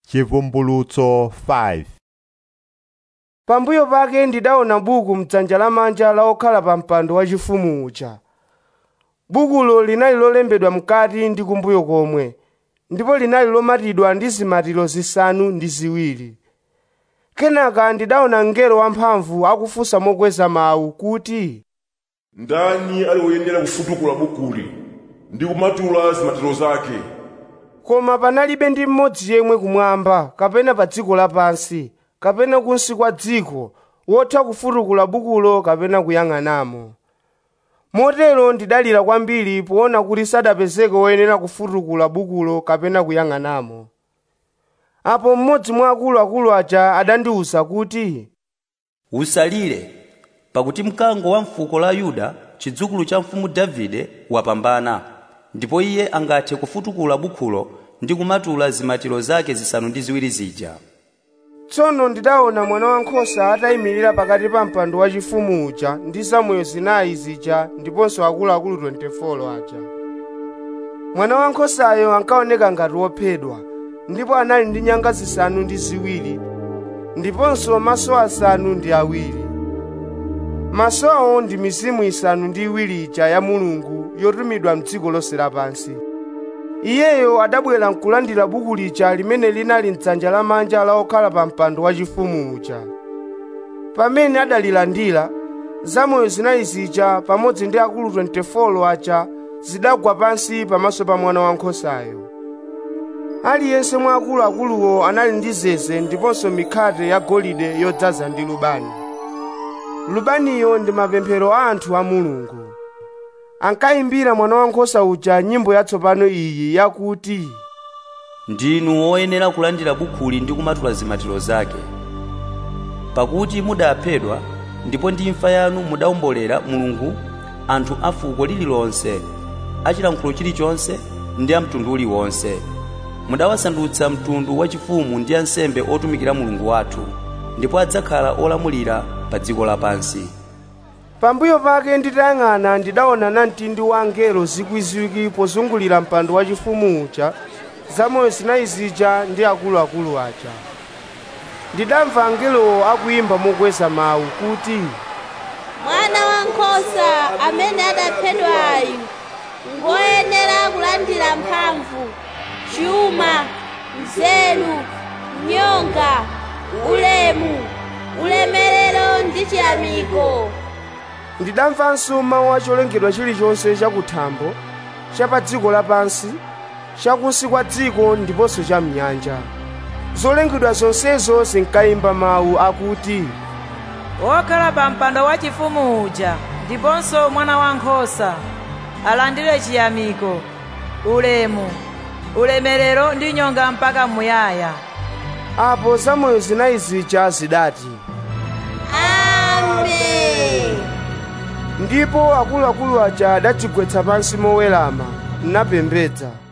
Chivumbulutso 5 pambuyo pake ndidaona buku mdzanja lamanja la okhala pa mpando wachifumu uja bukulo linali lolembedwa mkati ndi kumbuyo komwe ndipo linali lomatidwa ndi zimatiro zisanu ndi ziwiri kenaka ndidaona mngelo wamphamvu akufunsa mokweza mawu kuti ndani ali woyenera kufutukula bukuli ndi kumatula zimatiro zake koma panalibe ndi mmodzi yemwe kumwamba kapena pa dziko lapansi kapena kunsi kwa dziko wotha kufutukula bukulo kapena kuyang'anamo motero ndidalira kwambiri poona kuti sadapezeke woyenera kufutukula bukulo kapena kuyang'anamo apo mmodzi mwa akuluakulu aja adandiwuza kuti usalire pakuti mkango wa mfuko la yuda chidzukulu cha mfumu davide wapambana ndipo iye angathe kufutukula bukhulo ndi kumatula zimatiro zake zisanu ndi ziwiri zija tsono ndidaona mwana wankhosa atayimirira pakati pa mpando wachifumu uja ndi zamoyo zinayi zija ndiponso akuluakulu 24 aja mwana wankhosayo ankaoneka ngati wophedwa ndipo anali ndi nyanga zisanu ndi ziwiri ndiponso maso asanu ndi awiri masowo ndi mizimu isanu ndi iwiri ija ya mulungu yotumidwa mdziko lonse lapansi iyeyo adabwera nkulandira buku lija limene linali mdzanja lamanja la okhala pa mpando wachifumu uja pamene adalilandira zamoyo zinayi zija pamodzi ndi akulu 24 aja zidagwa pansi pamaso pa mwana wankhosayo aliyense mwa akuluakuluwo anali ndi zeze ndiponso mikhate ya golide yodzaza ndi lubani lubaniyo ndi mapemphero a anthu a mulungu ankayimbira mwana wankhosa uja nyimbo yatsopano iyi yakuti ndinu woyenera kulandira bukhuli ndi kumatula zimatiro zake pakuti mudaphedwa ndipo ndi imfa yanu mudawombolera mulungu anthu a fuko lililonse achilankhulo chilichonse ndi a mtundu uliwonse mudawasandutsa mtundu wachifumu ndi ansembe otumikira mulungu wathu ndipo adzakhala olamulira pa dziko lapansi pambuyo pake nditayang'ana ndidaona namtindi wa angelo zikwiziwiri pozungulira mpando wachifumu uja zamoyo zinayi zija ndi akuluakulu aja ndidamva angelowo akuyimba mokweza mawu kuti mwana wankhosa amene adaphedwayu ngoyenera kulandira mphamvu chuma nzeru nyonga ulemu ulemerero ndi chiyamiko ndidamvanso mawu a cholengedwa chilichonse chakuthambo cha pa dziko lapansi chakunsi kwa dziko ndiponso cha mnyanja zolengedwa zonsezo zinkayimba mawu akuti wokhala pa mpando wachifumu uja ndiponso mwana wankhosa alandire chiyamiko ulemu ulemerero ndi nyonga mpaka muyaya apo zamoyo zinayi zija zidati amen ndipo akuluakulu aja adadzigwetsa pansi mowerama napembedza